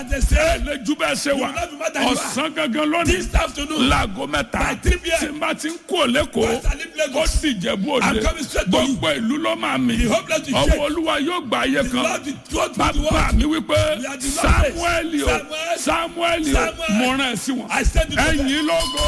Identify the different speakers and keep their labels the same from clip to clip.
Speaker 1: They say,
Speaker 2: ẹ lè ju bẹ́ẹ̀ ṣe wà
Speaker 1: You will not be mad that you are.
Speaker 2: ọ̀sán gangan lónìí
Speaker 1: this afternoon,
Speaker 2: láago mẹ́ta
Speaker 1: By 3 p.m.
Speaker 2: tí n bá ti ń kó lẹ́kọ̀ọ́
Speaker 1: Once I leave
Speaker 2: ó
Speaker 1: Lagos,
Speaker 2: sì jẹ̀bú
Speaker 1: I'm
Speaker 2: òde
Speaker 1: coming straight to you.
Speaker 2: gbogbo ìlú ló máa mi
Speaker 1: The whole place will
Speaker 2: ọwọ́
Speaker 1: shake.
Speaker 2: olúwa yóò gba ayé
Speaker 1: the
Speaker 2: kan
Speaker 1: Lord will go through the
Speaker 2: bàbá
Speaker 1: world.
Speaker 2: mi wípé
Speaker 1: We are the Lord
Speaker 2: samuel o
Speaker 1: Samuel.
Speaker 2: samuel o
Speaker 1: Samuel.
Speaker 2: mo rán ẹ sí wọn
Speaker 1: I send you to them.
Speaker 2: ẹ̀yin lógo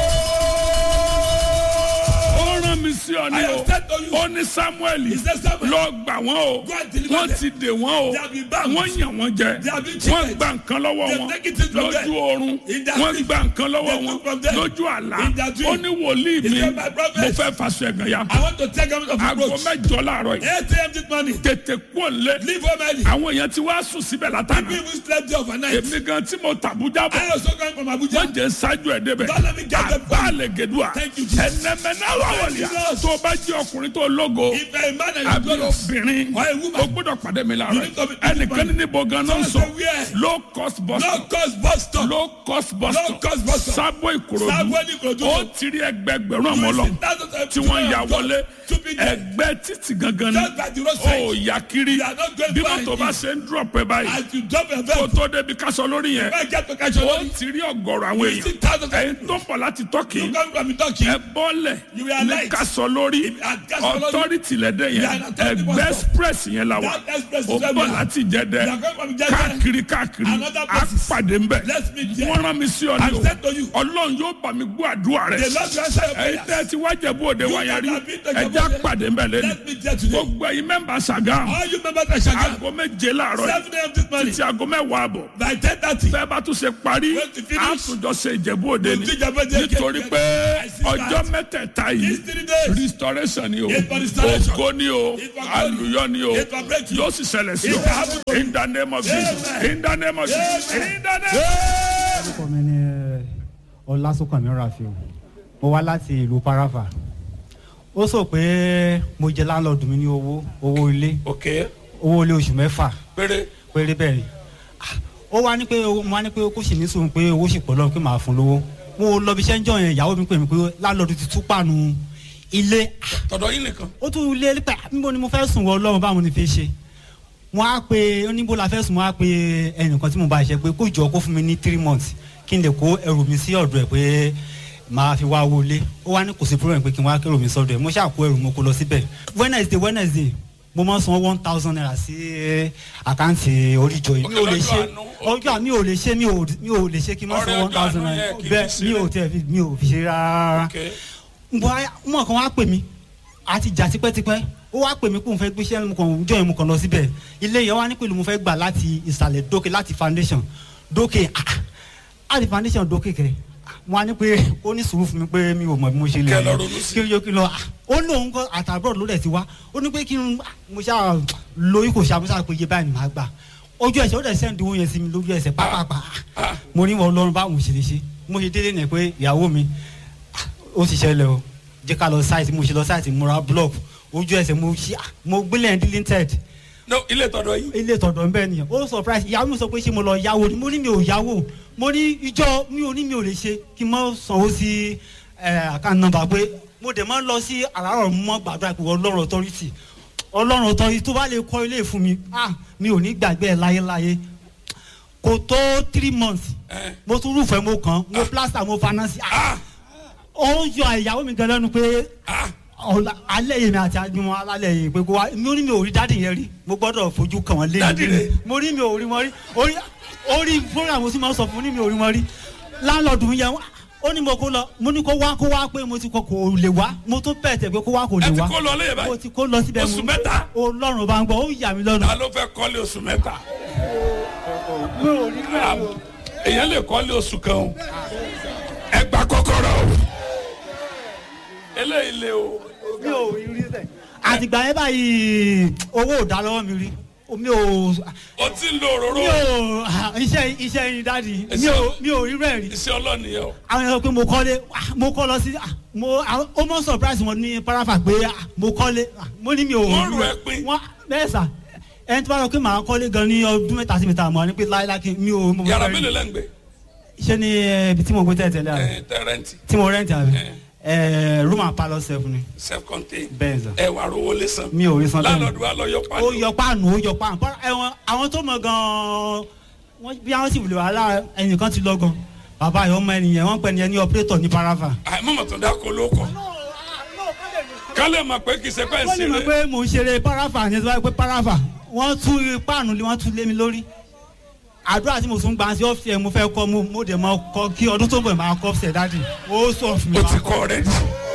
Speaker 2: ó rán mi sí ọ ní
Speaker 1: I
Speaker 2: o
Speaker 1: have sent to you.
Speaker 2: ó ní samuel
Speaker 1: He said, Samuel,
Speaker 2: lọ gbà wọ́n o
Speaker 1: Go and deliver
Speaker 2: wọ́n
Speaker 1: them.
Speaker 2: ti dè wọ́n o
Speaker 1: They have been bound.
Speaker 2: wọ́n yàn wọ́n jẹ
Speaker 1: They have been
Speaker 2: wọ́n
Speaker 1: cheated.
Speaker 2: gba nǹkan lọ́wọ́
Speaker 1: They
Speaker 2: wọn
Speaker 1: take it from them.
Speaker 2: lójú oorun
Speaker 1: In their
Speaker 2: wọ́n
Speaker 1: sleep.
Speaker 2: gba nǹkan lọ́wọ́
Speaker 1: They
Speaker 2: wọn
Speaker 1: took from them.
Speaker 2: lójú àlá
Speaker 1: In their dream.
Speaker 2: ó ní wòlíì
Speaker 1: He
Speaker 2: mi
Speaker 1: said, "My prophet,
Speaker 2: mo fẹ́ faṣọ ẹ̀gàn ya
Speaker 1: I want to take out of
Speaker 2: aago
Speaker 1: reproach.
Speaker 2: mẹ́jọ láàárọ̀
Speaker 1: 8
Speaker 2: yìí
Speaker 1: a.m. this morning.
Speaker 2: tètè kú òǹlé
Speaker 1: Leave home early.
Speaker 2: àwọn èèyàn ti wá sùn síbẹ̀ látàná
Speaker 1: People who slept there overnight.
Speaker 2: èmi gan tí mo tàbújá bọ̀
Speaker 1: I also come from
Speaker 2: wọ́n
Speaker 1: Abuja.
Speaker 2: jẹ́ ṣáájú ẹ̀ débẹ̀
Speaker 1: Don't let me get them
Speaker 2: àbá àlè gèdúà
Speaker 1: Thank you, Jesus.
Speaker 2: ẹnẹmẹ́ná wàwọ̀lìyà
Speaker 1: Thank you, Jesus.
Speaker 2: tó o bá jẹ́ ọkùnrin tó lógo
Speaker 1: If a man and
Speaker 2: àbí
Speaker 1: a glorious,
Speaker 2: obìnrin
Speaker 1: Or a woman.
Speaker 2: o gbọ́dọ̀ pàdé mi
Speaker 1: You
Speaker 2: láàárọ̀
Speaker 1: need to be-
Speaker 2: ẹnìkan ní níbo ganan
Speaker 1: Someone
Speaker 2: sọ
Speaker 1: say where?
Speaker 2: low cost bus
Speaker 1: no
Speaker 2: stop
Speaker 1: cause bus stop.
Speaker 2: low cost bus
Speaker 1: Low
Speaker 2: stop
Speaker 1: cost bus stop.
Speaker 2: sábò ìkòròdú
Speaker 1: Sábò ní Ìkòròdú.
Speaker 2: ó ti rí ẹgbẹgbẹ̀rún ọmọ lọ tí wọ́n ya wọlé ẹgbẹ́ títì gangan ni
Speaker 1: Just by the roadside.
Speaker 2: ó yà kiri
Speaker 1: You are not going
Speaker 2: bí
Speaker 1: far
Speaker 2: mọ́tò
Speaker 1: in
Speaker 2: bá
Speaker 1: it.
Speaker 2: ṣe ń drop ẹ báyìí
Speaker 1: As you drop your
Speaker 2: kó
Speaker 1: veil,
Speaker 2: tó débi kásọ lórí yẹn
Speaker 1: I get to catch
Speaker 2: ó
Speaker 1: your money.
Speaker 2: ti rí ọ̀gọ̀rọ̀ àwọn
Speaker 1: You see
Speaker 2: èèyàn
Speaker 1: thousands of
Speaker 2: ẹ̀yin tó ń bọ̀ láti tọ́kì
Speaker 1: You come from Turkey.
Speaker 2: ẹ bọ́lẹ̀
Speaker 1: You were
Speaker 2: ní
Speaker 1: light.
Speaker 2: kásọ lórí
Speaker 1: At Kaso Lori.
Speaker 2: authority lẹ́dẹ̀
Speaker 1: You
Speaker 2: yẹn
Speaker 1: are an authority
Speaker 2: ẹgbẹ́
Speaker 1: bus stop.
Speaker 2: express yẹn la wa
Speaker 1: That express is
Speaker 2: ó
Speaker 1: where we
Speaker 2: bọ̀
Speaker 1: are.
Speaker 2: láti jẹ́dẹ́
Speaker 1: You are coming from Jeddah.
Speaker 2: káàkiri káàkiri
Speaker 1: Another
Speaker 2: á
Speaker 1: places.
Speaker 2: pàdé ńbẹ
Speaker 1: Let's meet there.
Speaker 2: wọ́n rán mi sí ọ ní
Speaker 1: I said to you.
Speaker 2: o ọlọ́run yóò bá mi gbọ́ àdúrà rẹ
Speaker 1: The Lord will answer your
Speaker 2: ẹ̀yin
Speaker 1: prayers.
Speaker 2: tẹ́ ti wá jẹ̀bú òde
Speaker 1: You
Speaker 2: wáyà rí
Speaker 1: that have been to
Speaker 2: ẹ̀já
Speaker 1: Jebu Òde.
Speaker 2: pàdé ńbẹ lẹ́nu
Speaker 1: Let me there today.
Speaker 2: gbogbo ẹ̀yin mẹ́mbà Ṣàgámù
Speaker 1: All you members of Shagam.
Speaker 2: aago méje láàárọ̀
Speaker 1: 7 a.m. this morning.
Speaker 2: títí aago mẹ́wàá àbọ̀
Speaker 1: By 10.30.
Speaker 2: bẹ́ẹ̀ bá tún ṣe parí
Speaker 1: When to finish.
Speaker 2: àtúnjọ ṣe ìjẹ̀bú òde ni
Speaker 1: We'll do Jebu Òde
Speaker 2: nítorí
Speaker 1: again.
Speaker 2: pé
Speaker 1: I see
Speaker 2: ọjọ́
Speaker 1: that.
Speaker 2: mẹ́tẹ̀ẹ̀ta yìí
Speaker 1: These three days.
Speaker 2: restoration ni o
Speaker 1: It's for restoration.
Speaker 2: ògo ni o
Speaker 1: It's for glory.
Speaker 2: àlùyọ ni o
Speaker 1: It's for breakthrough.
Speaker 2: yóò sì ṣẹlẹ̀ sí
Speaker 1: It's for
Speaker 2: o
Speaker 1: happy-
Speaker 2: in the name of Jesus
Speaker 1: Amen.
Speaker 2: in the name of Jesus
Speaker 1: Amen.
Speaker 2: in the name.
Speaker 3: orúkọ mi ni ọlásùnkànmí rafiu mo wá láti ìlú parafa ó sọ pé mo jẹ láńlọ́ọ̀dù mi ní owó owó ilé
Speaker 2: ok
Speaker 3: owó ilé oṣù mẹ́fà
Speaker 2: péré
Speaker 3: péré bẹ́ẹ̀ ni Ah, ó wá ní pé owó- mo wá ní pé kó sì ní sùn pé owó sì pọ̀ lọ́rùn pé màá fún lówó mo lọ bí iṣẹ́ ń jọ yẹn ìyàwó mi pè mí pé láńlọ́ọ̀dù ti tú pàánù ilé
Speaker 2: tọ̀dọ̀ yín nìkan.
Speaker 3: ó tún lé pé níbo ni mo fẹ́ sùn wọ ọlọ́run báwo ni fi ṣe mo á pe oníbo la fẹ́ sùn mo á pe ẹnìkan tí mo bá ṣe pé kó jọ kó fún mi ní three months kí n lè kó ẹrù mi sí ọ̀dọ̀ ẹ̀ pé màá fi wá wọlé ó wá ní kò sí problem pé kí n wá kẹrù mi sọ́dọ̀ ẹ̀ mo ṣáà kó ẹrù mo kó lọ síbẹ̀ wednesday wednesday mo máa ń san one thousand naira sí àkáǹtì oríjọ yìí mi ò lè ṣe ọjọ́ mi ò lè ṣe mi ò mi ò lè ṣe kí n má san
Speaker 2: Ọrẹ
Speaker 3: one thousand
Speaker 2: ọjọ́ àánú
Speaker 3: naira
Speaker 2: yẹn kì í
Speaker 3: bẹ́ẹ̀
Speaker 2: fi
Speaker 3: mi ò
Speaker 2: sílẹ̀.
Speaker 3: tẹ̀ fi mi ò fi ṣe rárá
Speaker 2: ok
Speaker 3: bọ́ mọ̀ kan wá pè mí àti jà tipẹ́tipẹ́ ó wá pè mí kó n fẹ́ gbéṣẹ́ mo kàn jọ yẹn mo kàn lọ síbẹ̀ ilé yẹn wá ní pẹ̀lú mo fẹ́ gbà láti ìsàlẹ̀ dókè láti foundation dókè ah, láti foundation dókè kẹ wọn á ní pé ó ní sùúrù fún mi pé mi ò mọ̀ bí mo ṣe lè
Speaker 2: Kẹ́ lọ ronú sí.
Speaker 3: kí ló kí lọ ah, ó ní òun kọ àtàbọ̀ ló dẹ̀ ti wá ó ní pé kí n ah, mo ṣáà lóyún kò ṣàmúṣà pé iye báyìí ni màá gbà ojú ẹsẹ̀ ó dẹ̀ sẹ́ndì owó yẹn sí mi lójú ẹsẹ̀ pápápá mo ní wọn lọ́rùn báwo mo ṣe lè ṣe mo ṣe délé nẹ̀ pé ìyàwó mi ó ti ṣẹlẹ̀ o jẹ́ ká lọ sáìtì mo ṣe lọ sáìtì mo ra block ojú ẹsẹ̀ mo ṣí à, mo gbélé ẹ̀ deleted
Speaker 2: no ilé tọ̀dọ̀ yín.
Speaker 3: ilé tọ̀dọ̀ ń bẹ́ẹ̀ nìyẹn ó surprise ìyàwó mi sọ pé ṣé mo lọ yáwó ni mo ní mi ò yáwó mo ní ìjọ mi ò ní mi ò lè ṣe kí n mọ sanwó sí àkáǹtì nọ́mbà pé mo dẹ̀ máa ń lọ sí àràárọ̀ mọ́ gbàdúrà pé ọlọ́run authority ọlọ́run authority tó bá lè kọ́ ilé fún mi ah mi ò ní gbàgbé ẹ̀ láyéláyé kò tó three months
Speaker 2: Eh.
Speaker 3: mo tún rúfẹ́ mo kàn mo plaster mo finance ah
Speaker 2: ah
Speaker 3: ó ń yọ ìyàwó mi gan lẹ́nu pé
Speaker 2: ah
Speaker 3: ọ̀la alẹ́ yìí mi àti àjùmọ̀ alálẹ̀ yìí pé kó wá mi ò ní mi ò rí dádì yẹn rí mo gbọ́dọ̀ fojú kàn wọ́n lé
Speaker 2: Dádì rẹ̀?
Speaker 3: mo rí mi ò rí wọn rí orí orí program mo sì máa ń sọ fún ní mi ò rí wọn rí láńlọ́ọ̀dù yẹn wá ó ní mo kó lọ mo ní kó wá kó wá pé mo ti kọ kò lè wá mo tún bẹ̀ tẹ̀ pé kó wá kò lè
Speaker 2: ẹ ti
Speaker 3: wá
Speaker 2: kó lọ lẹ́yìn
Speaker 3: mo
Speaker 2: báyìí
Speaker 3: ti kó lọ síbẹ̀
Speaker 2: oṣù
Speaker 3: mo
Speaker 2: mẹ́ta
Speaker 3: ọlọ́run bá ń gbọ́ ó yà mí lọ́nu
Speaker 2: ta ló fẹ́ kọ́lé oṣù mẹ́ta
Speaker 3: mi ò rí
Speaker 2: Ah,
Speaker 3: bẹ́ẹ̀ o.
Speaker 2: èèyàn lè kọ́lé oṣù kan o ẹ gba kọ́kọ́rọ́ o eléyìí lé o
Speaker 3: mi ò rí rí sẹ. àtìgbà yẹn báyìí owó ò dá lọ́wọ́ mi rí mi ò
Speaker 2: o ti ń lo òróró
Speaker 3: mi ò iṣẹ́ iṣẹ́ yín dáàdi mi ò mi ò rí rẹ̀ rí.
Speaker 2: iṣẹ́ ọlọ́nìyẹn o
Speaker 3: àwọn èèyàn pé mo kọ́lé ah, mo kọ́ lọ sí ah, mo àwọn- ó mọ̀ surprise wọn ní parafa pé ah, mo kọ́lé ah, mo ní mi ò
Speaker 2: Wọ́n
Speaker 3: rí
Speaker 2: rù
Speaker 3: rẹ̀.
Speaker 2: ẹ́ pín.
Speaker 3: wọ́n bẹ́ẹ̀ sà ẹni tí wọ́n sọ pé màá kọ́lé gan ní ọdún mẹ́ta sí mi ta mọ́ ni pé láíláí kí mi ò mo
Speaker 2: yàrá
Speaker 3: fẹ́ rí.
Speaker 2: mélòó lẹ́ ń gbé
Speaker 3: ṣé ní eh, ibi tí mo gbé tẹ̀tẹ̀lẹ̀ àná
Speaker 2: ẹ tẹrẹntì
Speaker 3: tí mo rẹ́ǹtì àbí
Speaker 2: Eh.
Speaker 3: Eh, room and parlour self ni
Speaker 2: self contained
Speaker 3: bẹ́ẹ̀ sà
Speaker 2: ẹ wà rówó lé san
Speaker 3: mi ò rí san bẹ́ẹ̀ ni.
Speaker 2: lálọ́dún wa lọ yọ
Speaker 3: ó
Speaker 2: pàdé
Speaker 3: yọ páànù ó yọ páànù Bọ́lá, ẹ̀wọ̀n àwọn tó mọ̀ gan-an wọ́n bí wọ́n sì wùlé wàhálà ẹnìkan ti lọ́gàn bàbá yìí ọmọ ẹnìyẹn wọ́n pẹ́ ni ẹni operator ní parava.
Speaker 2: àìmọ̀mọ̀ tó dáko ló kọ kálẹ̀ mọ̀ pé kì í ṣe pẹ́
Speaker 3: wọ́n ní mọ̀
Speaker 2: ṣeré
Speaker 3: pé mò ń ṣeré parava ní ẹ̀sọ́ pé parava wọ́n tú páànù lé wọ́n tú lé mi lórí àdúrà tí mo tún gbà sí ọ́fíìsì ẹ̀ mo fẹ́ kọ́ mo mo dẹ̀ mọ́ kọ́ kí ọdún tó bọ̀ máa kọ́ ọ́fíìsì ẹ̀ dáàdì ó sọ fún mi.
Speaker 2: o
Speaker 3: máa
Speaker 2: ti
Speaker 3: kọ́.
Speaker 2: kọ́ rẹ̀